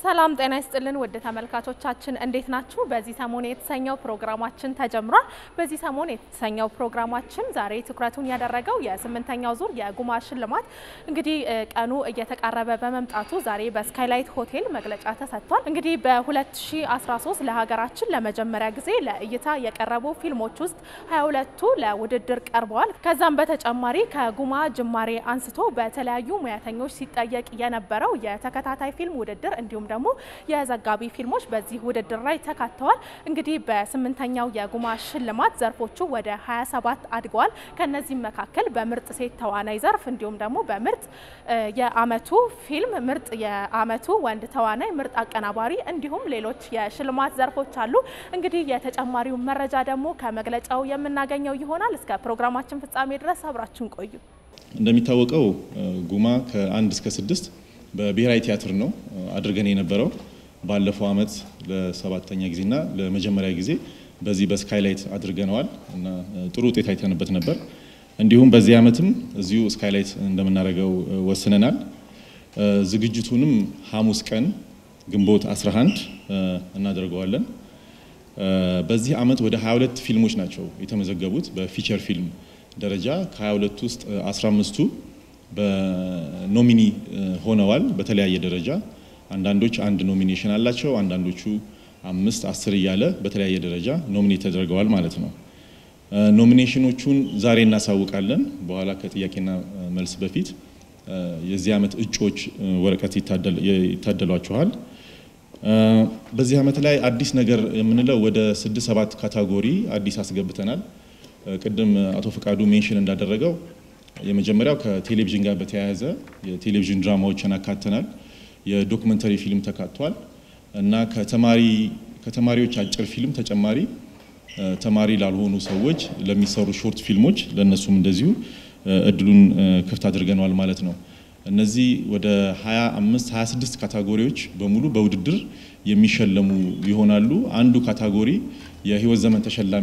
ሰላም ጤና ይስጥልን ውድ ተመልካቾቻችን እንዴት ናችሁ? በዚህ ሰሞን የተሰኘው ፕሮግራማችን ተጀምሯል። በዚህ ሰሞን የተሰኘው ፕሮግራማችን ዛሬ ትኩረቱን ያደረገው የስምንተኛው ዙር የጉማ ሽልማት እንግዲህ ቀኑ እየተቃረበ በመምጣቱ ዛሬ በስካይላይት ሆቴል መግለጫ ተሰጥቷል። እንግዲህ በ2013 ለሀገራችን ለመጀመሪያ ጊዜ ለእይታ የቀረቡ ፊልሞች ውስጥ 22ቱ ለውድድር ቀርበዋል። ከዛም በተጨማሪ ከጉማ ጅማሬ አንስቶ በተለያዩ ሙያተኞች ሲጠየቅ የነበረው የተከታታይ ፊልም ውድድር እንዲሁም ደግሞ የዘጋቢ ፊልሞች በዚህ ውድድር ላይ ተካተዋል። እንግዲህ በስምንተኛው የጉማ ሽልማት ዘርፎቹ ወደ 27 አድገዋል። ከነዚህም መካከል በምርጥ ሴት ተዋናይ ዘርፍ እንዲሁም ደግሞ በምርጥ የአመቱ ፊልም፣ ምርጥ የአመቱ ወንድ ተዋናይ፣ ምርጥ አቀናባሪ እንዲሁም ሌሎች የሽልማት ዘርፎች አሉ። እንግዲህ የተጨማሪው መረጃ ደግሞ ከመግለጫው የምናገኘው ይሆናል። እስከ ፕሮግራማችን ፍጻሜ ድረስ አብራችን ቆዩ። እንደሚታወቀው ጉማ ከአንድ እስከ ስድስት በብሔራዊ ቲያትር ነው አድርገን የነበረው። ባለፈው አመት ለሰባተኛ ጊዜና ለመጀመሪያ ጊዜ በዚህ በስካይላይት አድርገነዋል እና ጥሩ ውጤት አይተንበት ነበር። እንዲሁም በዚህ አመትም እዚሁ ስካይላይት እንደምናደርገው ወስነናል። ዝግጅቱንም ሐሙስ ቀን ግንቦት 11 እናደርገዋለን። በዚህ አመት ወደ 22 ፊልሞች ናቸው የተመዘገቡት በፊቸር ፊልም ደረጃ ከ22 ውስጥ 15ቱ በኖሚኒ ሆነዋል በተለያየ ደረጃ። አንዳንዶች አንድ ኖሚኔሽን አላቸው፣ አንዳንዶቹ አምስት አስር እያለ በተለያየ ደረጃ ኖሚኔት ተደርገዋል ማለት ነው። ኖሚኔሽኖቹን ዛሬ እናሳውቃለን። በኋላ ከጥያቄና መልስ በፊት የዚህ አመት እጩዎች ወረቀት ይታደሏችኋል። በዚህ አመት ላይ አዲስ ነገር የምንለው ወደ ስድስት ሰባት ካታጎሪ አዲስ አስገብተናል። ቅድም አቶ ፈቃዱ ሜንሽን እንዳደረገው የመጀመሪያው ከቴሌቪዥን ጋር በተያያዘ የቴሌቪዥን ድራማዎችን አካተናል። የዶክመንተሪ ፊልም ተካቷል እና ከተማሪ ከተማሪዎች አጭር ፊልም ተጨማሪ ተማሪ ላልሆኑ ሰዎች ለሚሰሩ ሾርት ፊልሞች ለእነሱም እንደዚሁ እድሉን ክፍት አድርገነዋል ማለት ነው። እነዚህ ወደ 25 26 ካታጎሪዎች በሙሉ በውድድር የሚሸለሙ ይሆናሉ። አንዱ ካታጎሪ የህይወት ዘመን ተሸላሚ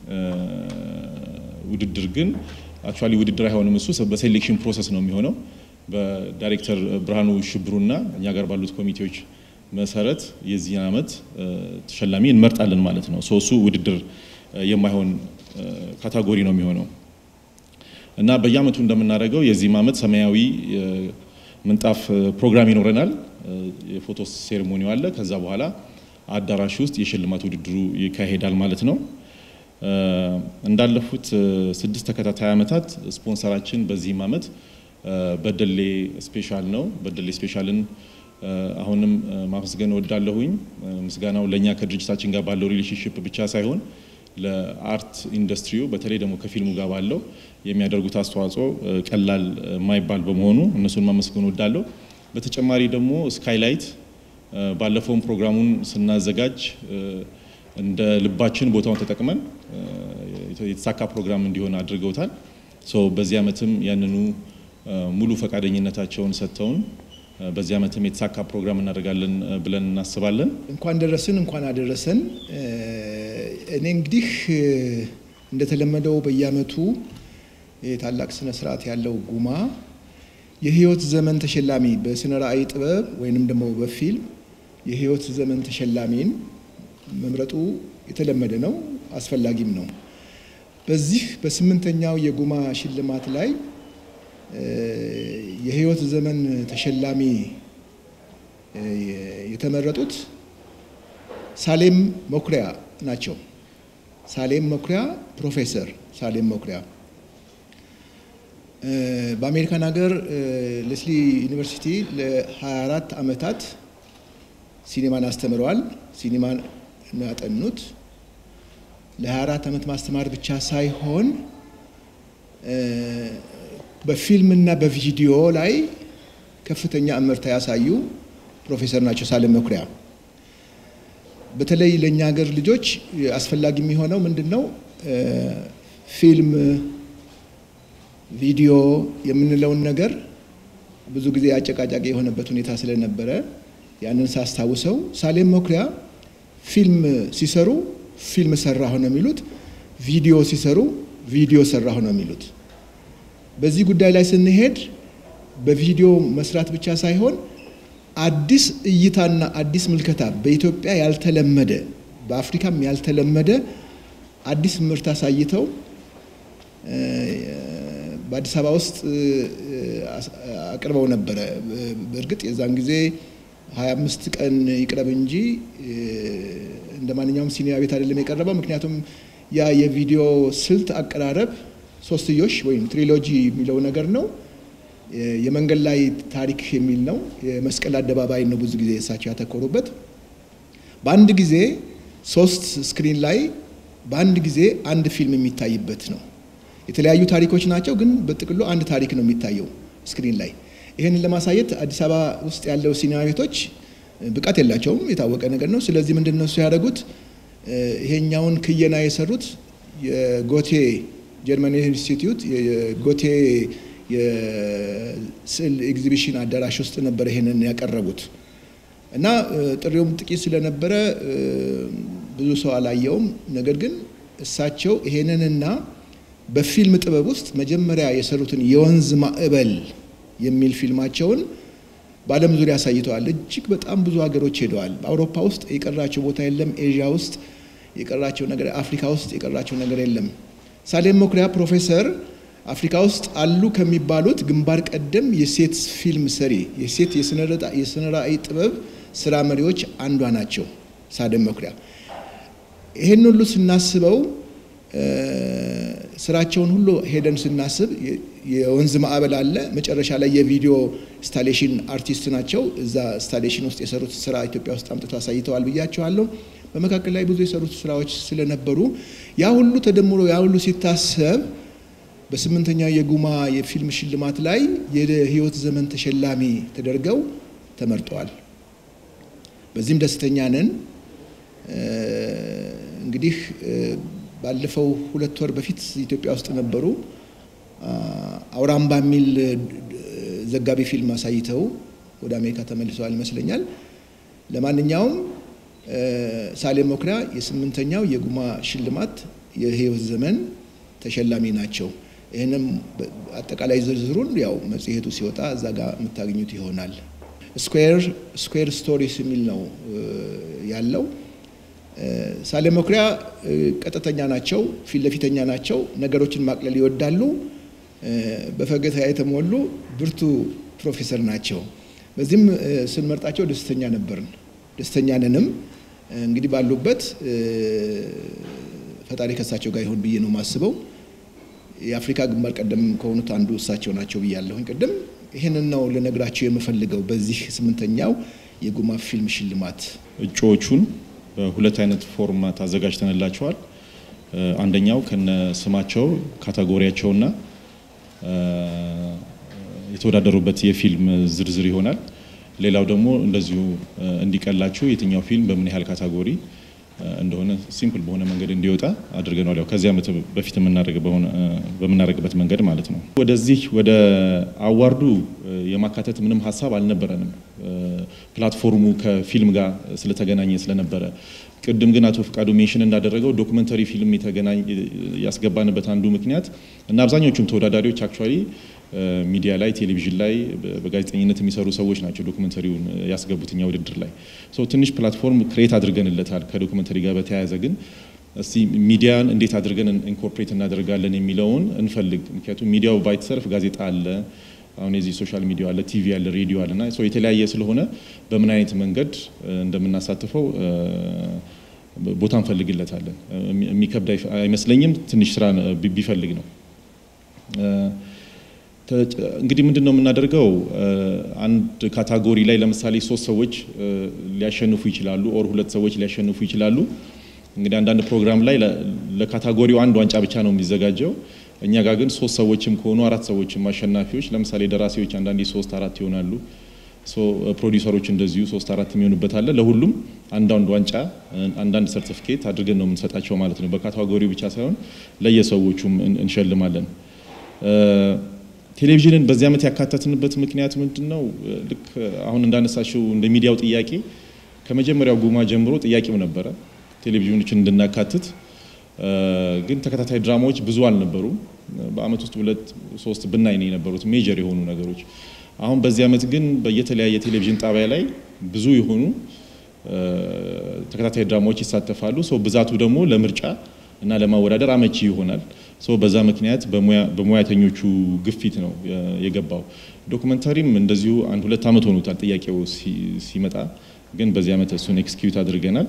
ውድድር ግን አክቹዋሊ ውድድር አይሆንም። እሱ በሴሌክሽን ፕሮሰስ ነው የሚሆነው። በዳይሬክተር ብርሃኑ ሽብሩና እኛ ጋር ባሉት ኮሚቴዎች መሰረት የዚህ ዓመት ተሸላሚ እንመርጣለን ማለት ነው። እሱ ውድድር የማይሆን ካታጎሪ ነው የሚሆነው እና በየአመቱ እንደምናደርገው የዚህም ዓመት ሰማያዊ ምንጣፍ ፕሮግራም ይኖረናል። የፎቶ ሴሬሞኒው አለ። ከዛ በኋላ አዳራሽ ውስጥ የሽልማት ውድድሩ ይካሄዳል ማለት ነው። እንዳለፉት ስድስት ተከታታይ ዓመታት ስፖንሰራችን በዚህም ዓመት በደሌ ስፔሻል ነው። በደሌ ስፔሻልን አሁንም ማመስገን እወዳለሁኝ። ምስጋናው ለእኛ ከድርጅታችን ጋር ባለው ሪሌሽንሽፕ ብቻ ሳይሆን ለአርት ኢንዱስትሪው በተለይ ደግሞ ከፊልሙ ጋር ባለው የሚያደርጉት አስተዋጽኦ ቀላል የማይባል በመሆኑ እነሱን ማመስገን እወዳለሁ። በተጨማሪ ደግሞ ስካይላይት ባለፈውን ፕሮግራሙን ስናዘጋጅ እንደ ልባችን ቦታውን ተጠቅመን የተሳካ ፕሮግራም እንዲሆን አድርገውታል። በዚህ ዓመትም ያንኑ ሙሉ ፈቃደኝነታቸውን ሰጥተውን በዚህ ዓመትም የተሳካ ፕሮግራም እናደርጋለን ብለን እናስባለን። እንኳን ደረስን፣ እንኳን አደረሰን። እኔ እንግዲህ እንደተለመደው በየዓመቱ ታላቅ ስነ ስርዓት ያለው ጉማ የህይወት ዘመን ተሸላሚ በስነ ራእይ ጥበብ ወይንም ደግሞ በፊልም የህይወት ዘመን ተሸላሚን መምረጡ የተለመደ ነው፣ አስፈላጊም ነው። በዚህ በስምንተኛው የጉማ ሽልማት ላይ የህይወት ዘመን ተሸላሚ የተመረጡት ሳሌም መኩሪያ ናቸው። ሳሌም መኩሪያ ፕሮፌሰር ሳሌም መኩሪያ በአሜሪካን ሀገር ሌስሊ ዩኒቨርሲቲ ለ24 ዓመታት ሲኒማን አስተምረዋል። ሲኒማን ነው ያጠኑት። ለ24 ዓመት ማስተማር ብቻ ሳይሆን በፊልምና በቪዲዮ ላይ ከፍተኛ እምርታ ያሳዩ ፕሮፌሰር ናቸው ሳሌም መኩሪያ። በተለይ ለእኛ ሀገር ልጆች አስፈላጊ የሚሆነው ምንድን ነው? ፊልም፣ ቪዲዮ የምንለውን ነገር ብዙ ጊዜ አጨቃጫቂ የሆነበት ሁኔታ ስለነበረ ያንን ሳስታውሰው ሳሌም መኩሪያ ፊልም ሲሰሩ ፊልም ሰራሁ ነው የሚሉት፣ ቪዲዮ ሲሰሩ ቪዲዮ ሰራሁ ነው የሚሉት። በዚህ ጉዳይ ላይ ስንሄድ በቪዲዮ መስራት ብቻ ሳይሆን አዲስ እይታና አዲስ ምልከታ በኢትዮጵያ ያልተለመደ በአፍሪካም ያልተለመደ አዲስ ምርት አሳይተው በአዲስ አበባ ውስጥ አቅርበው ነበረ። በእርግጥ የዛን ጊዜ 25 ቀን ይቅረብ እንጂ እንደ ማንኛውም ሲኒማ ቤት አይደለም የቀረበው። ምክንያቱም ያ የቪዲዮ ስልት አቀራረብ ሶስትዮሽ ወይም ትሪሎጂ የሚለው ነገር ነው። የመንገድ ላይ ታሪክ የሚል ነው። የመስቀል አደባባይ ነው ብዙ ጊዜ እሳቸው ያተኮሩበት። በአንድ ጊዜ ሶስት ስክሪን ላይ በአንድ ጊዜ አንድ ፊልም የሚታይበት ነው። የተለያዩ ታሪኮች ናቸው፣ ግን በጥቅሉ አንድ ታሪክ ነው የሚታየው ስክሪን ላይ። ይህንን ለማሳየት አዲስ አበባ ውስጥ ያለው ሲኒማ ቤቶች ብቃት የላቸውም፣ የታወቀ ነገር ነው። ስለዚህ ምንድን ነው እሱ ያደረጉት? ይሄኛውን ክየና የሰሩት የጎቴ ጀርመን ኢንስቲትዩት የጎቴ የስዕል ኤግዚቢሽን አዳራሽ ውስጥ ነበር ይሄንን ያቀረቡት እና ጥሪውም ጥቂት ስለነበረ ብዙ ሰው አላየውም። ነገር ግን እሳቸው ይሄንንና በፊልም ጥበብ ውስጥ መጀመሪያ የሰሩትን የወንዝ ማዕበል የሚል ፊልማቸውን በዓለም ዙሪያ አሳይተዋል። እጅግ በጣም ብዙ ሀገሮች ሄደዋል። በአውሮፓ ውስጥ የቀራቸው ቦታ የለም። ኤዥያ ውስጥ የቀራቸው ነገር፣ አፍሪካ ውስጥ የቀራቸው ነገር የለም። ሳሌም መኩሪያ ፕሮፌሰር አፍሪካ ውስጥ አሉ ከሚባሉት ግንባር ቀደም የሴት ፊልም ሰሪ የሴት የስነ ራዕይ ጥበብ ስራ መሪዎች አንዷ ናቸው። ሳሌም መኩሪያ ይህን ሁሉ ስናስበው ስራቸውን ሁሉ ሄደን ስናስብ የወንዝ ማዕበል አለ። መጨረሻ ላይ የቪዲዮ ኢንስታሌሽን አርቲስት ናቸው። እዛ ኢንስታሌሽን ውስጥ የሰሩት ስራ ኢትዮጵያ ውስጥ አምጥተው አሳይተዋል ብያቸዋለሁ። በመካከል ላይ ብዙ የሰሩት ስራዎች ስለነበሩ ያ ሁሉ ተደምሮ ያ ሁሉ ሲታሰብ በስምንተኛው የጉማ የፊልም ሽልማት ላይ የህይወት ዘመን ተሸላሚ ተደርገው ተመርጠዋል። በዚህም ደስተኛ ነን። እንግዲህ ባለፈው ሁለት ወር በፊት ኢትዮጵያ ውስጥ ነበሩ። አውራምባ የሚል ዘጋቢ ፊልም አሳይተው ወደ አሜሪካ ተመልሰዋል ይመስለኛል። ለማንኛውም ሳሌም መኩሪያ የስምንተኛው የጉማ ሽልማት የህይወት ዘመን ተሸላሚ ናቸው። ይህንም አጠቃላይ ዝርዝሩን ያው መጽሔቱ ሲወጣ እዛ ጋር የምታገኙት ይሆናል። ስኩዌር ስኩዌር ስቶሪስ የሚል ነው ያለው። ሳሌም መኩሪያ ቀጥተኛ ናቸው፣ ፊት ለፊተኛ ናቸው። ነገሮችን ማቅለል ይወዳሉ። በፈገግታ የተሞሉ ብርቱ ፕሮፌሰር ናቸው። በዚህም ስንመርጣቸው ደስተኛ ነበርን፣ ደስተኛ ነንም። እንግዲህ ባሉበት ፈጣሪ ከእሳቸው ጋር ይሆን ብዬ ነው የማስበው። የአፍሪካ ግንባር ቀደም ከሆኑት አንዱ እሳቸው ናቸው ብያለሁኝ ቅድም። ይህንን ነው ልነግራቸው የምፈልገው በዚህ ስምንተኛው የጉማ ፊልም ሽልማት እጩዎቹን በሁለት አይነት ፎርማት አዘጋጅተንላቸዋል። አንደኛው ከነ ስማቸው ካታጎሪያቸውና የተወዳደሩበት የፊልም ዝርዝር ይሆናል። ሌላው ደግሞ እንደዚሁ እንዲቀላችሁ የትኛው ፊልም በምን ያህል ካታጎሪ እንደሆነ ሲምፕል በሆነ መንገድ እንዲወጣ አድርገናል። ያው ከዚህ ዓመት በፊት በምናደርግበት መንገድ ማለት ነው። ወደዚህ ወደ አዋርዱ የማካተት ምንም ሀሳብ አልነበረንም። ፕላትፎርሙ ከፊልም ጋር ስለተገናኘ ስለነበረ ቅድም ግን አቶ ፍቃዱ ሜንሽን እንዳደረገው ዶክመንተሪ ፊልም የተገናኝ ያስገባንበት አንዱ ምክንያት እና አብዛኞቹም ተወዳዳሪዎች አክቹዋሊ ሚዲያ ላይ ቴሌቪዥን ላይ በጋዜጠኝነት የሚሰሩ ሰዎች ናቸው ዶክመንተሪውን ያስገቡት እኛ ውድድር ላይ ትንሽ ፕላትፎርም ክሬት አድርገንለታል። ከዶክመንተሪ ጋር በተያያዘ ግን እስቲ ሚዲያን እንዴት አድርገን ኢንኮርፖሬት እናደርጋለን የሚለውን እንፈልግ። ምክንያቱም ሚዲያው ባይተሰርፍ ጋዜጣ አለ፣ አሁን የዚህ ሶሻል ሚዲያ አለ፣ ቲቪ አለ፣ ሬዲዮ አለ እና የተለያየ ስለሆነ በምን አይነት መንገድ እንደምናሳትፈው ቦታ እንፈልግለታለን። የሚከብድ አይመስለኝም። ትንሽ ስራ ቢፈልግ ነው። እንግዲህ ምንድን ነው የምናደርገው? አንድ ካታጎሪ ላይ ለምሳሌ ሶስት ሰዎች ሊያሸንፉ ይችላሉ፣ ኦር ሁለት ሰዎች ሊያሸንፉ ይችላሉ። እንግዲህ አንዳንድ ፕሮግራም ላይ ለካታጎሪው አንድ ዋንጫ ብቻ ነው የሚዘጋጀው። እኛ ጋር ግን ሶስት ሰዎችም ከሆኑ አራት ሰዎችም አሸናፊዎች፣ ለምሳሌ ደራሲዎች አንዳንዴ ሶስት አራት ይሆናሉ። ፕሮዲውሰሮች እንደዚሁ ሶስት አራት የሚሆኑበት አለ። ለሁሉም አንዳንድ ዋንጫ አንዳንድ ሰርቲፊኬት አድርገን ነው የምንሰጣቸው ማለት ነው። በካታጎሪው ብቻ ሳይሆን ለየሰዎቹም እንሸልማለን። ቴሌቪዥንን በዚህ ዓመት ያካተትንበት ምክንያት ምንድን ነው? ልክ አሁን እንዳነሳሽው እንደ ሚዲያው ጥያቄ ከመጀመሪያው ጉማ ጀምሮ ጥያቄው ነበረ ቴሌቪዥኖችን እንድናካትት። ግን ተከታታይ ድራማዎች ብዙ አልነበሩም። በአመት ውስጥ ሁለት ሶስት ብናይ ነው የነበሩት ሜጀር የሆኑ ነገሮች። አሁን በዚህ ዓመት ግን በየተለያየ ቴሌቪዥን ጣቢያ ላይ ብዙ የሆኑ ተከታታይ ድራማዎች ይሳተፋሉ። ሰው ብዛቱ ደግሞ ለምርጫ እና ለማወዳደር አመቺ ይሆናል። ሶ በዛ ምክንያት በሙያተኞቹ ግፊት ነው የገባው። ዶክመንታሪም እንደዚሁ አንድ ሁለት ዓመት ሆኖታል ጥያቄው ሲመጣ፣ ግን በዚህ ዓመት እሱን ኤክስኪዩት አድርገናል።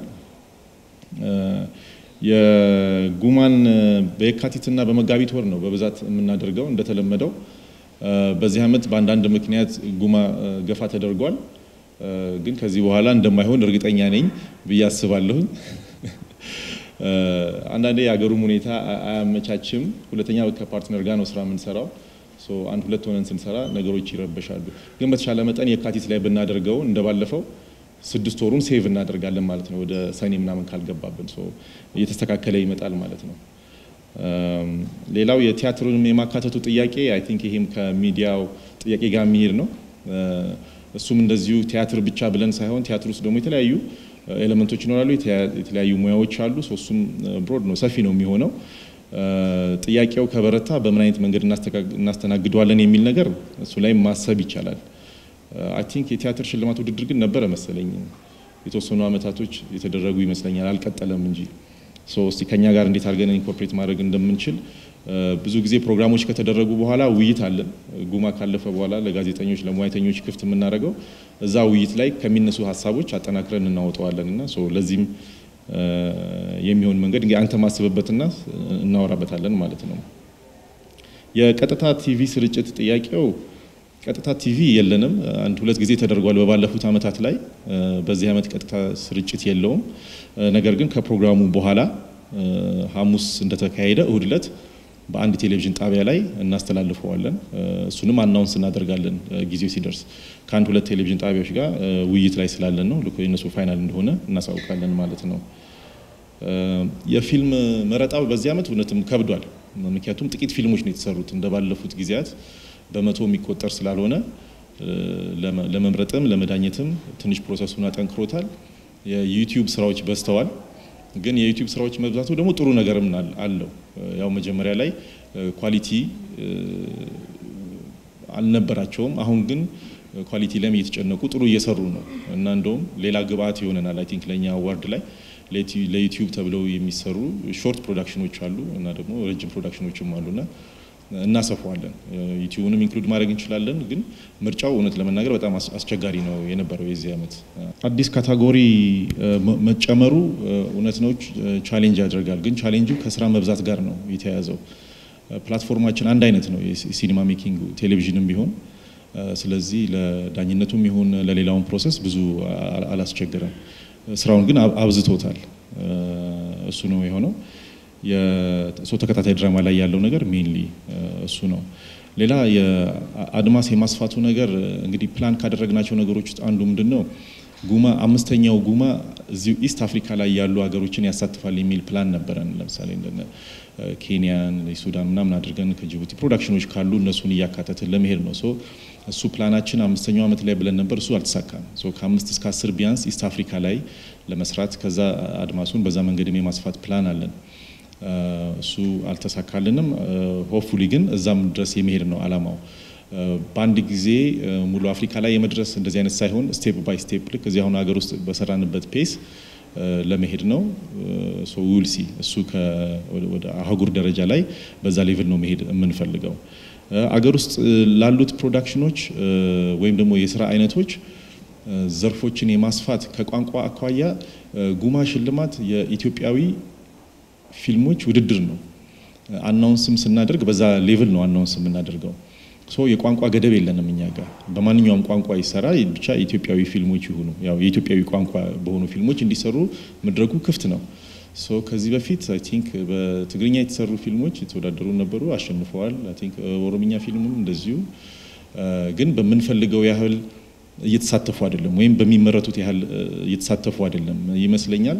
የጉማን በየካቲትና በመጋቢት ወር ነው በብዛት የምናደርገው እንደተለመደው። በዚህ ዓመት በአንዳንድ ምክንያት ጉማ ገፋ ተደርጓል። ግን ከዚህ በኋላ እንደማይሆን እርግጠኛ ነኝ ብዬ አስባለሁኝ። አንዳንዴ የሀገሩም ሁኔታ አያመቻችም። ሁለተኛ ከፓርትነር ጋር ነው ስራ የምንሰራው። አንድ ሁለት ሆነን ስንሰራ ነገሮች ይረበሻሉ። ግን በተሻለ መጠን የካቲት ላይ ብናደርገው እንደባለፈው ስድስት ወሩን ሴቭ እናደርጋለን ማለት ነው። ወደ ሰኔ ምናምን ካልገባብን እየተስተካከለ ይመጣል ማለት ነው። ሌላው የቲያትሩንም የማካተቱ ጥያቄ አይ ቲንክ ይሄም ከሚዲያው ጥያቄ ጋር የሚሄድ ነው። እሱም እንደዚሁ ቲያትር ብቻ ብለን ሳይሆን ቲያትር ውስጥ ደግሞ የተለያዩ ኤሌመንቶች ይኖራሉ፣ የተለያዩ ሙያዎች አሉ። እሱም ብሮድ ነው፣ ሰፊ ነው የሚሆነው። ጥያቄው ከበረታ በምን አይነት መንገድ እናስተናግደዋለን የሚል ነገር እሱ ላይ ማሰብ ይቻላል። አይ ቲንክ የቲያትር ሽልማት ውድድር ግን ነበረ መሰለኝ የተወሰኑ አመታቶች የተደረጉ ይመስለኛል፣ አልቀጠለም እንጂ እስቲ ከኛ ጋር እንዴት አድርገን ኢንኮርፖሬት ማድረግ እንደምንችል ብዙ ጊዜ ፕሮግራሞች ከተደረጉ በኋላ ውይይት አለን። ጉማ ካለፈ በኋላ ለጋዜጠኞች ለሙያተኞች ክፍት የምናደርገው እዛ ውይይት ላይ ከሚነሱ ሀሳቦች አጠናክረን እናወጣዋለን እና ለዚህም የሚሆን መንገድ እንግዲህ አንተ ማስብበትና እናወራበታለን ማለት ነው። የቀጥታ ቲቪ ስርጭት ጥያቄው ቀጥታ ቲቪ የለንም። አንድ ሁለት ጊዜ ተደርጓል በባለፉት አመታት ላይ። በዚህ አመት ቀጥታ ስርጭት የለውም። ነገር ግን ከፕሮግራሙ በኋላ ሐሙስ እንደተካሄደ እሁድ ዕለት በአንድ ቴሌቪዥን ጣቢያ ላይ እናስተላልፈዋለን። እሱንም አናውንስ እናደርጋለን ጊዜው ሲደርስ ከአንድ ሁለት ቴሌቪዥን ጣቢያዎች ጋር ውይይት ላይ ስላለን ነው የነሱ ፋይናል እንደሆነ እናሳውቃለን ማለት ነው። የፊልም መረጣው በዚህ አመት እውነትም ከብዷል። ምክንያቱም ጥቂት ፊልሞች ነው የተሰሩት እንደባለፉት ጊዜያት በመቶ የሚቆጠር ስላልሆነ ለመምረጥም ለመዳኘትም ትንሽ ፕሮሰሱን አጠንክሮታል። የዩቲዩብ ስራዎች በዝተዋል። ግን የዩቲዩብ ስራዎች መብዛቱ ደግሞ ጥሩ ነገርም አለው። ያው መጀመሪያ ላይ ኳሊቲ አልነበራቸውም። አሁን ግን ኳሊቲ ላይም እየተጨነቁ ጥሩ እየሰሩ ነው እና እንደውም ሌላ ግብአት ይሆነናል። አይ ቲንክ ለእኛ አዋርድ ላይ ለዩቲዩብ ተብለው የሚሰሩ ሾርት ፕሮዳክሽኖች አሉ እና ደግሞ ረጅም ፕሮዳክሽኖችም አሉና እናሰፋዋለን። ዩቲዩብንም ኢንክሉድ ማድረግ እንችላለን። ግን ምርጫው እውነት ለመናገር በጣም አስቸጋሪ ነው የነበረው የዚህ ዓመት። አዲስ ካታጎሪ መጨመሩ እውነት ነው ቻሌንጅ ያደርጋል። ግን ቻሌንጁ ከስራ መብዛት ጋር ነው የተያያዘው። ፕላትፎርማችን አንድ አይነት ነው የሲኒማ ሜኪንግ ቴሌቪዥንም ቢሆን ስለዚህ ለዳኝነቱም ይሁን ለሌላውን ፕሮሰስ ብዙ አላስቸገረም። ስራውን ግን አብዝቶታል። እሱ ነው የሆነው። የሰው ተከታታይ ድራማ ላይ ያለው ነገር ሜንሊ እሱ ነው። ሌላ የአድማስ የማስፋቱ ነገር እንግዲህ ፕላን ካደረግናቸው ነገሮች ውስጥ አንዱ ምንድን ነው ጉማ አምስተኛው ጉማ እዚሁ ኢስት አፍሪካ ላይ ያሉ ሀገሮችን ያሳትፋል የሚል ፕላን ነበረን። ለምሳሌ እንደነ ኬንያን፣ ሱዳን ምናምን አድርገን ከጅቡቲ ፕሮዳክሽኖች ካሉ እነሱን እያካተትን ለመሄድ ነው። ሶ እሱ ፕላናችን አምስተኛው ዓመት ላይ ብለን ነበር። እሱ አልተሳካም። ሶ ከአምስት እስከ አስር ቢያንስ ኢስት አፍሪካ ላይ ለመስራት ከዛ አድማሱን በዛ መንገድም የማስፋት ፕላን አለን። እሱ አልተሳካልንም። ሆፕፉሊ ግን እዛም ድረስ የመሄድ ነው አላማው። በአንድ ጊዜ ሙሉ አፍሪካ ላይ የመድረስ እንደዚህ አይነት ሳይሆን ስቴፕ ባይ ስቴፕ ልክ እዚህ አሁን ሀገር ውስጥ በሰራንበት ፔስ ለመሄድ ነው። ውልሲ እሱ ወደ አህጉር ደረጃ ላይ በዛ ሌቭል ነው መሄድ የምንፈልገው። አገር ውስጥ ላሉት ፕሮዳክሽኖች ወይም ደግሞ የስራ አይነቶች ዘርፎችን የማስፋት ከቋንቋ አኳያ ጉማ ሽልማት የኢትዮጵያዊ ፊልሞች ውድድር ነው። አናውንስም ስናደርግ በዛ ሌቭል ነው አናውንስ የምናደርገው። ሶ የቋንቋ ገደብ የለንም እኛ ጋር በማንኛውም ቋንቋ ይሰራ ብቻ ኢትዮጵያዊ ፊልሞች ይሁኑ ያው የኢትዮጵያዊ ቋንቋ በሆኑ ፊልሞች እንዲሰሩ መድረኩ ክፍት ነው። ሶ ከዚህ በፊት አይ ቲንክ በትግርኛ የተሰሩ ፊልሞች የተወዳደሩ ነበሩ፣ አሸንፈዋል። አይ ቲንክ ኦሮምኛ ፊልምም እንደዚሁ። ግን በምንፈልገው ያህል እየተሳተፉ አይደለም፣ ወይም በሚመረቱት ያህል እየተሳተፉ አይደለም ይመስለኛል።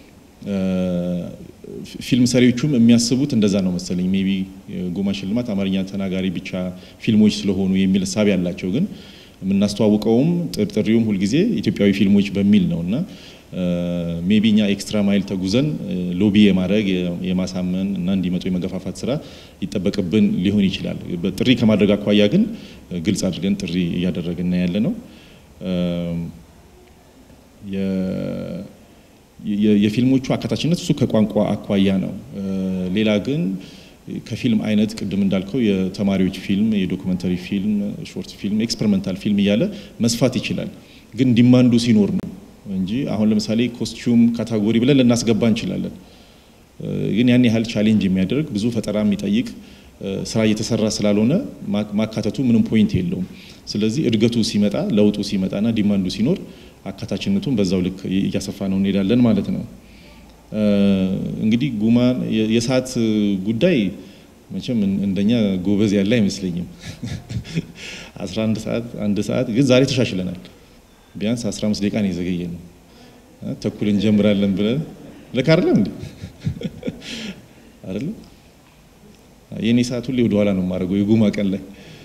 ፊልም ሰሪዎቹም የሚያስቡት እንደዛ ነው መሰለኝ። ሜቢ ጉማ ሽልማት አማርኛ ተናጋሪ ብቻ ፊልሞች ስለሆኑ የሚል እሳቤ ያላቸው፣ ግን የምናስተዋውቀውም ጥርጥሪውም ሁልጊዜ ኢትዮጵያዊ ፊልሞች በሚል ነው እና ሜቢ እኛ ኤክስትራ ማይል ተጉዘን ሎቢ የማድረግ የማሳመን እና እንዲመጡ የመገፋፋት ስራ ይጠበቅብን ሊሆን ይችላል። ጥሪ ከማድረግ አኳያ ግን ግልጽ አድርገን ጥሪ እያደረግን ያለ ነው። የፊልሞቹ አካታችነት እሱ ከቋንቋ አኳያ ነው። ሌላ ግን ከፊልም አይነት ቅድም እንዳልከው የተማሪዎች ፊልም፣ የዶኩመንተሪ ፊልም፣ ሾርት ፊልም፣ ኤክስፐሪመንታል ፊልም እያለ መስፋት ይችላል። ግን ዲማንዱ ሲኖር ነው እንጂ አሁን ለምሳሌ ኮስቲዩም ካታጎሪ ብለን ልናስገባ እንችላለን። ግን ያን ያህል ቻሌንጅ የሚያደርግ ብዙ ፈጠራ የሚጠይቅ ስራ እየተሰራ ስላልሆነ ማካተቱ ምንም ፖይንት የለውም። ስለዚህ እድገቱ ሲመጣ ለውጡ ሲመጣና ዲማንዱ ሲኖር አካታችነቱን በዛው ልክ እያሰፋ ነው እንሄዳለን ማለት ነው። እንግዲህ ጉማ የሰዓት ጉዳይ መቼም እንደኛ ጎበዝ ያለ አይመስለኝም። 11 ሰዓት አንድ ሰዓት ግን ዛሬ ተሻሽለናል። ቢያንስ 15 ደቂቃ ነው የዘገየ ነው። ተኩል እንጀምራለን ብለን ልክ አይደለም እንዴ? አይደለም የኔ ሰዓት ሁሌ ወደኋላ ነው የማደርገው የጉማ ቀን ላይ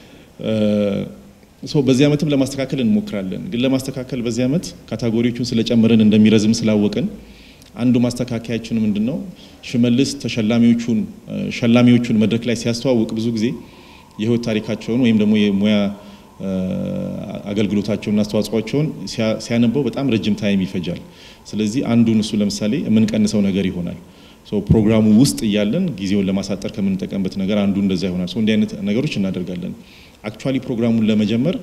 ሶ በዚህ ዓመትም ለማስተካከል እንሞክራለን። ግን ለማስተካከል በዚህ ዓመት ካታጎሪዎቹን ስለጨመረን እንደሚረዝም ስላወቅን አንዱ ማስተካከያችን ምንድን ነው? ሽመልስ ተሸላሚዎቹን ሸላሚዎቹን መድረክ ላይ ሲያስተዋውቅ ብዙ ጊዜ የህይወት ታሪካቸውን ወይም ደግሞ የሙያ አገልግሎታቸውንና አስተዋጽኦቸውን ሲያነበው በጣም ረጅም ታይም ይፈጃል። ስለዚህ አንዱን እሱ ለምሳሌ የምንቀንሰው ነገር ይሆናል። ፕሮግራሙ ውስጥ እያለን ጊዜውን ለማሳጠር ከምንጠቀምበት ነገር አንዱ እንደዛ ይሆናል። እንዲህ አይነት ነገሮች እናደርጋለን። አክቹዋሊ ፕሮግራሙን ለመጀመር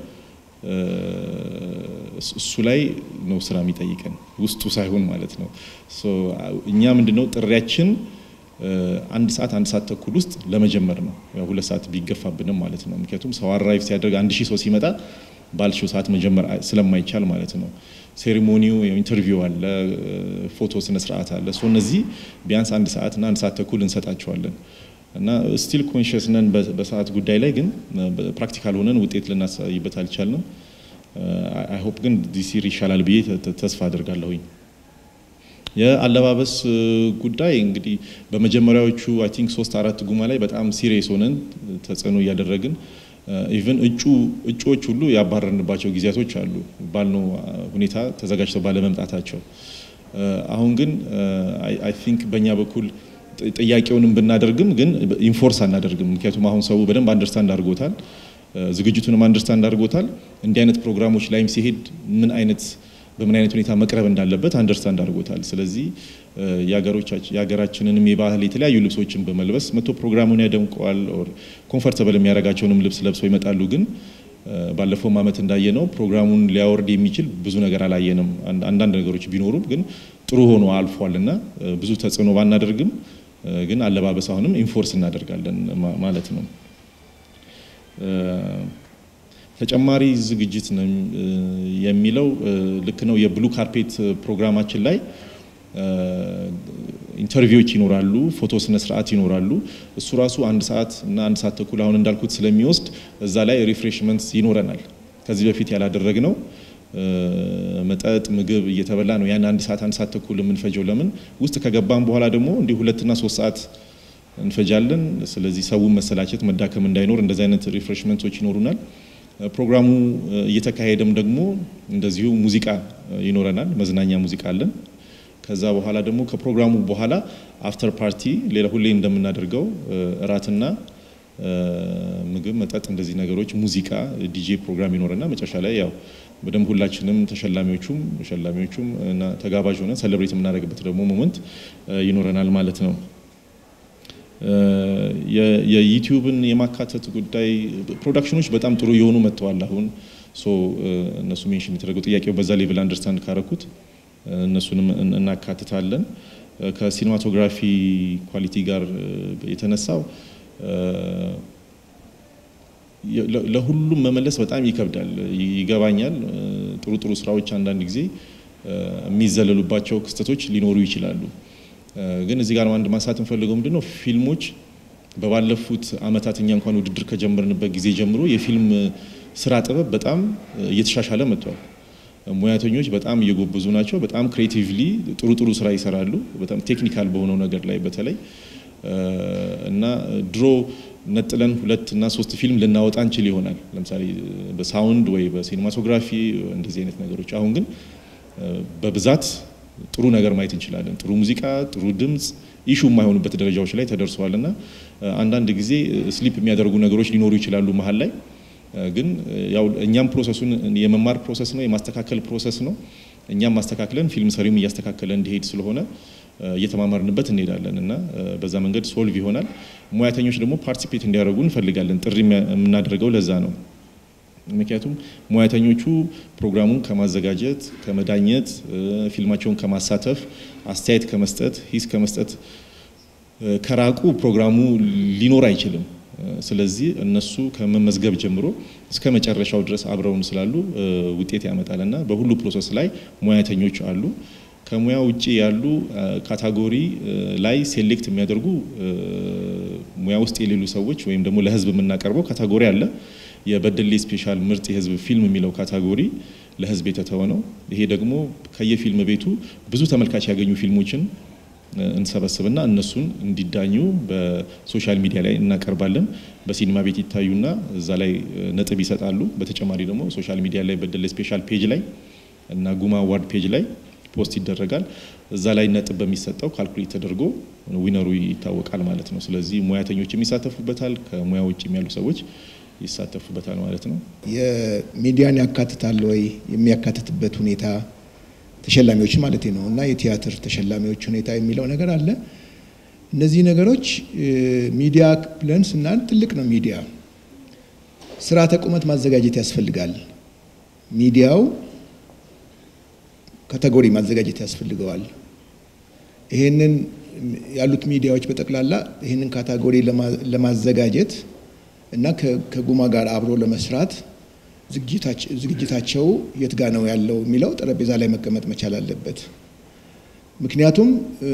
እሱ ላይ ነው ስራ የሚጠይቀን ውስጡ ሳይሆን ማለት ነው። እኛ ምንድነው ጥሪያችን አንድ ሰዓት አንድ ሰዓት ተኩል ውስጥ ለመጀመር ነው። ያው ሁለት ሰዓት ቢገፋብንም ማለት ነው። ምክንያቱም ሰው አራይቭ ሲያደርግ አንድ ሺህ ሰው ሲመጣ ባልሽው ሰዓት መጀመር ስለማይቻል ማለት ነው። ሴሪሞኒው ኢንተርቪው አለ፣ ፎቶ ስነ ስርዓት አለ። ሶ እነዚህ ቢያንስ አንድ ሰዓት እና አንድ ሰዓት ተኩል እንሰጣቸዋለን እና ስቲል ኮንሽስ ነን በሰዓት ጉዳይ ላይ ግን ፕራክቲካል ሆነን ውጤት ልናሳይበት አልቻልንም። አይ ሆፕ ግን ዲሲር ይሻላል ብዬ ተስፋ አድርጋለሁኝ። የአለባበስ ጉዳይ እንግዲህ በመጀመሪያዎቹ አይ ቲንክ ሶስት አራት ጉማ ላይ በጣም ሲሪየስ ሆነን ተጽዕኖ እያደረግን ኢቨን እጩ እጩዎች ሁሉ ያባረርንባቸው ጊዜያቶች አሉ ባልነው ሁኔታ ተዘጋጅተው ባለመምጣታቸው። አሁን ግን አይ ቲንክ በእኛ በኩል ጥያቄውንም ብናደርግም ግን ኢንፎርስ አናደርግም። ምክንያቱም አሁን ሰው በደንብ አንደርስታንድ አድርጎታል፣ ዝግጅቱንም አንደርስታንድ አድርጎታል። እንዲህ አይነት ፕሮግራሞች ላይም ሲሄድ ምን አይነት በምን አይነት ሁኔታ መቅረብ እንዳለበት አንደርስታንድ አድርጎታል። ስለዚህ የሀገራችንንም የባህል የተለያዩ ልብሶችን በመልበስ መቶ ፕሮግራሙን ያደምቀዋል። ኮንፈርተብል የሚያደርጋቸውንም ልብስ ለብሰው ይመጣሉ። ግን ባለፈውም ዓመት እንዳየነው ፕሮግራሙን ሊያወርድ የሚችል ብዙ ነገር አላየንም። አንዳንድ ነገሮች ቢኖሩም ግን ጥሩ ሆኖ አልፏል እና ብዙ ተጽዕኖ ባናደርግም ግን አለባበስ አሁንም ኢንፎርስ እናደርጋለን ማለት ነው። ተጨማሪ ዝግጅት ነው የሚለው ልክ ነው። የብሉ ካርፔት ፕሮግራማችን ላይ ኢንተርቪዎች ይኖራሉ፣ ፎቶ ስነ ስርዓት ይኖራሉ። እሱ ራሱ አንድ ሰዓት እና አንድ ሰዓት ተኩል አሁን እንዳልኩት ስለሚወስድ እዛ ላይ ሪፍሬሽመንት ይኖረናል። ከዚህ በፊት ያላደረግነው መጠጥ ምግብ እየተበላ ነው ያን አንድ ሰዓት አንድ ሰዓት ተኩል የምንፈጀው። ለምን ውስጥ ከገባን በኋላ ደግሞ እንዲህ ሁለትና ሶስት ሰዓት እንፈጃለን። ስለዚህ ሰውን መሰላቸት መዳከም እንዳይኖር እንደዚህ አይነት ሪፍሬሽመንቶች ይኖሩናል። ፕሮግራሙ እየተካሄደም ደግሞ እንደዚሁ ሙዚቃ ይኖረናል፣ መዝናኛ ሙዚቃ አለን። ከዛ በኋላ ደግሞ ከፕሮግራሙ በኋላ አፍተር ፓርቲ ሌላ ሁሌ እንደምናደርገው እራትና ምግብ፣ መጠጥ፣ እንደዚህ ነገሮች፣ ሙዚቃ፣ ዲጄ ፕሮግራም ይኖረና መጨረሻ ላይ ያው በደንብ ሁላችንም ተሸላሚዎቹም ሸላሚዎቹም እና ተጋባዥ ሆነን ሰለብሬት የምናደርግበት ደግሞ ሞመንት ይኖረናል ማለት ነው። የዩቲዩብን የማካተት ጉዳይ ፕሮዳክሽኖች በጣም ጥሩ የሆኑ መጥተዋል። አሁን እነሱ ሜንሽን የተደረገው ጥያቄው በዛ ሌቭል አንደርስታንድ ካረኩት እነሱንም እናካትታለን። ከሲኒማቶግራፊ ኳሊቲ ጋር የተነሳው ለሁሉም መመለስ በጣም ይከብዳል፣ ይገባኛል። ጥሩ ጥሩ ስራዎች አንዳንድ ጊዜ የሚዘለሉባቸው ክስተቶች ሊኖሩ ይችላሉ። ግን እዚህ ጋር አንድ ማንሳት እንፈልገው ምንድን ነው ፊልሞች በባለፉት አመታት እኛ እንኳን ውድድር ከጀመርንበት ጊዜ ጀምሮ የፊልም ስራ ጥበብ በጣም እየተሻሻለ መጥቷል። ሙያተኞች በጣም እየጎበዙ ናቸው። በጣም ክሬቲቭሊ ጥሩ ጥሩ ስራ ይሰራሉ። በጣም ቴክኒካል በሆነው ነገር ላይ በተለይ እና ድሮ ነጥለን ሁለት እና ሶስት ፊልም ልናወጣ እንችል ይሆናል ለምሳሌ በሳውንድ ወይ በሲኒማቶግራፊ እንደዚህ አይነት ነገሮች። አሁን ግን በብዛት ጥሩ ነገር ማየት እንችላለን። ጥሩ ሙዚቃ፣ ጥሩ ድምፅ ኢሹ የማይሆኑበት ደረጃዎች ላይ ተደርሰዋል እና አንዳንድ ጊዜ ስሊፕ የሚያደርጉ ነገሮች ሊኖሩ ይችላሉ መሀል ላይ ግን ያው እኛም ፕሮሰሱን የመማር ፕሮሰስ ነው፣ የማስተካከል ፕሮሰስ ነው። እኛም ማስተካከለን ፊልም ሰሪውም እያስተካከለ እንዲሄድ ስለሆነ እየተማማርንበት እንሄዳለን እና በዛ መንገድ ሶልቭ ይሆናል። ሙያተኞች ደግሞ ፓርቲሲፔት እንዲያደርጉ እንፈልጋለን። ጥሪ የምናደርገው ለዛ ነው። ምክንያቱም ሙያተኞቹ ፕሮግራሙን ከማዘጋጀት ከመዳኘት፣ ፊልማቸውን ከማሳተፍ፣ አስተያየት ከመስጠት፣ ሂስ ከመስጠት ከራቁ ፕሮግራሙ ሊኖር አይችልም። ስለዚህ እነሱ ከመመዝገብ ጀምሮ እስከ መጨረሻው ድረስ አብረውን ስላሉ ውጤት ያመጣል እና በሁሉ ፕሮሰስ ላይ ሙያተኞች አሉ። ከሙያ ውጭ ያሉ ካታጎሪ ላይ ሴሌክት የሚያደርጉ ሙያ ውስጥ የሌሉ ሰዎች ወይም ደግሞ ለሕዝብ የምናቀርበው ካታጎሪ አለ። የበደሌ ስፔሻል ምርጥ የሕዝብ ፊልም የሚለው ካታጎሪ ለሕዝብ የተተወ ነው። ይሄ ደግሞ ከየፊልም ቤቱ ብዙ ተመልካች ያገኙ ፊልሞችን እንሰበስብና እነሱን እንዲዳኙ በሶሻል ሚዲያ ላይ እናቀርባለን። በሲኒማ ቤት ይታዩና እዛ ላይ ነጥብ ይሰጣሉ። በተጨማሪ ደግሞ ሶሻል ሚዲያ ላይ በደሌ ስፔሻል ፔጅ ላይ እና ጉማ አዋርድ ፔጅ ላይ ፖስት ይደረጋል። እዛ ላይ ነጥብ በሚሰጠው ካልኩሌት ተደርጎ ዊነሩ ይታወቃል ማለት ነው። ስለዚህ ሙያተኞችም ይሳተፉበታል፣ ከሙያ ውጭ ያሉ ሰዎች ይሳተፉበታል ማለት ነው። የሚዲያን ያካትታል ወይ የሚያካትትበት ሁኔታ ተሸላሚዎች ማለት ነው እና የቲያትር ተሸላሚዎች ሁኔታ የሚለው ነገር አለ። እነዚህ ነገሮች ሚዲያ ብለን ስናል ትልቅ ነው። ሚዲያ ስርዓተ ቁመት ማዘጋጀት ያስፈልጋል። ሚዲያው ካቴጎሪ ማዘጋጀት ያስፈልገዋል። ይህንን ያሉት ሚዲያዎች በጠቅላላ ይህንን ካቴጎሪ ለማዘጋጀት እና ከጉማ ጋር አብሮ ለመስራት ዝግጅታቸው የት ጋ ነው ያለው የሚለው ጠረጴዛ ላይ መቀመጥ መቻል አለበት። ምክንያቱም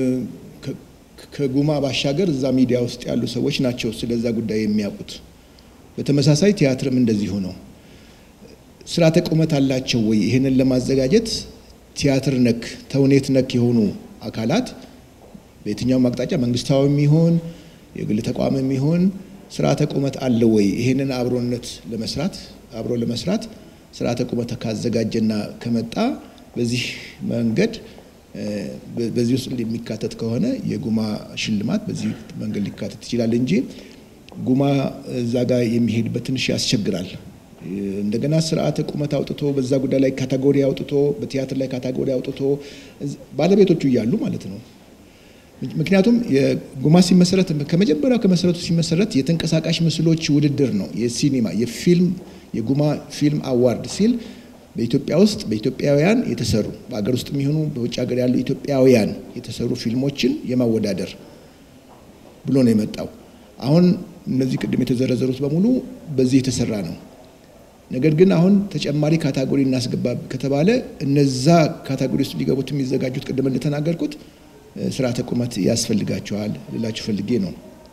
ከጉማ ባሻገር እዛ ሚዲያ ውስጥ ያሉ ሰዎች ናቸው ስለዛ ጉዳይ የሚያውቁት። በተመሳሳይ ቲያትርም እንደዚሁ ነው። ስርዓተ ቁመት አላቸው ወይ? ይህንን ለማዘጋጀት ቲያትር ነክ ተውኔት ነክ የሆኑ አካላት በየትኛውም አቅጣጫ መንግስታዊም ይሆን የግል ተቋምም ይሆን ስርዓተ ቁመት አለ ወይ? ይህንን አብሮነት ለመስራት አብሮ ለመስራት ስርዓተ ቁመት ካዘጋጀና ከመጣ በዚህ መንገድ በዚህ ውስጥ የሚካተት ከሆነ የጉማ ሽልማት በዚህ መንገድ ሊካተት ይችላል እንጂ ጉማ እዛ ጋር የሚሄድበት ትንሽ ያስቸግራል። እንደገና ስርዓተ ቁመት አውጥቶ በዛ ጉዳይ ላይ ካታጎሪ አውጥቶ በቲያትር ላይ ካታጎሪ አውጥቶ ባለቤቶቹ እያሉ ማለት ነው። ምክንያቱም የጉማ ሲመሰረት ከመጀመሪያው ከመሰረቱ ሲመሰረት የተንቀሳቃሽ ምስሎች ውድድር ነው። የሲኒማ የፊልም የጉማ ፊልም አዋርድ ሲል በኢትዮጵያ ውስጥ በኢትዮጵያውያን የተሰሩ በሀገር ውስጥ የሚሆኑ በውጭ ሀገር ያሉ ኢትዮጵያውያን የተሰሩ ፊልሞችን የማወዳደር ብሎ ነው የመጣው። አሁን እነዚህ ቅድም የተዘረዘሩት በሙሉ በዚህ የተሰራ ነው። ነገር ግን አሁን ተጨማሪ ካታጎሪ እናስገባ ከተባለ እነዛ ካታጎሪ ውስጥ ሊገቡት የሚዘጋጁት ቅድም እንደተናገርኩት ስርዓተ ቁመት ያስፈልጋቸዋል ልላችሁ ፈልጌ ነው።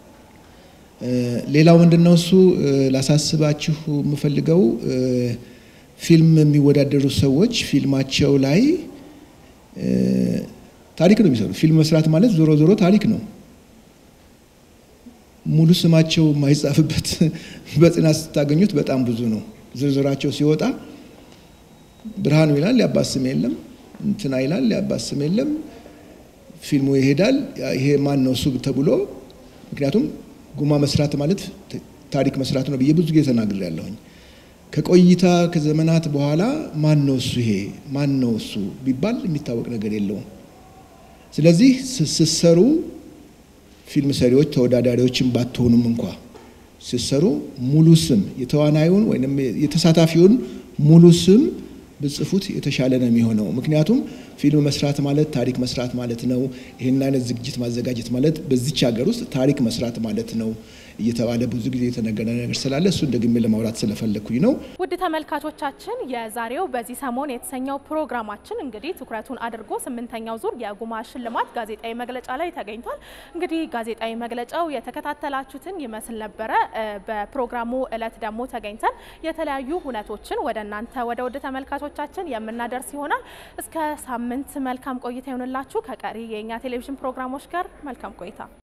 ሌላው ምንድን ነው እሱ ላሳስባችሁ የምፈልገው ፊልም የሚወዳደሩ ሰዎች ፊልማቸው ላይ ታሪክ ነው የሚሰሩ። ፊልም መስራት ማለት ዞሮ ዞሮ ታሪክ ነው። ሙሉ ስማቸው የማይጻፍበት በጽናት ስታገኙት በጣም ብዙ ነው። ዝርዝራቸው ሲወጣ ብርሃኑ ይላል፣ የአባት ስም የለም። እንትና ይላል፣ የአባት ስም የለም። ፊልሙ ይሄዳል። ይሄ ማን ነው እሱ ተብሎ ምክንያቱም ጉማ መስራት ማለት ታሪክ መስራት ነው ብዬ ብዙ ጊዜ ተናግሬያለሁኝ። ከቆይታ ከዘመናት በኋላ ማን ነው እሱ ይሄ ማን ነው እሱ ቢባል የሚታወቅ ነገር የለውም። ስለዚህ ስትሰሩ ፊልም ሰሪዎች ተወዳዳሪዎችን ባትሆኑም እንኳ ስትሰሩ ሙሉ ስም የተዋናዩን ወይም የተሳታፊውን ሙሉ ስም ብጽፉት የተሻለ ነው የሚሆነው። ምክንያቱም ፊልም መስራት ማለት ታሪክ መስራት ማለት ነው። ይህን አይነት ዝግጅት ማዘጋጀት ማለት በዚች ሀገር ውስጥ ታሪክ መስራት ማለት ነው እየተባለ ብዙ ጊዜ የተነገረ ነገር ስላለ እሱን ደግሜ ለማውራት ስለፈለግኩኝ ነው። ውድ ተመልካቾቻችን የዛሬው በዚህ ሰሞን የተሰኘው ፕሮግራማችን እንግዲህ ትኩረቱን አድርጎ ስምንተኛው ዙር የጉማ ሽልማት ጋዜጣዊ መግለጫ ላይ ተገኝቷል። እንግዲህ ጋዜጣዊ መግለጫው የተከታተላችሁትን ይመስል ነበረ። በፕሮግራሙ እለት ደግሞ ተገኝተን የተለያዩ ሁነቶችን ወደ እናንተ ወደ ውድ ተመልካቾቻችን የምናደርስ ይሆናል። እስከ ሳምንት መልካም ቆይታ ይሆንላችሁ። ከቀሪ የእኛ ቴሌቪዥን ፕሮግራሞች ጋር መልካም ቆይታ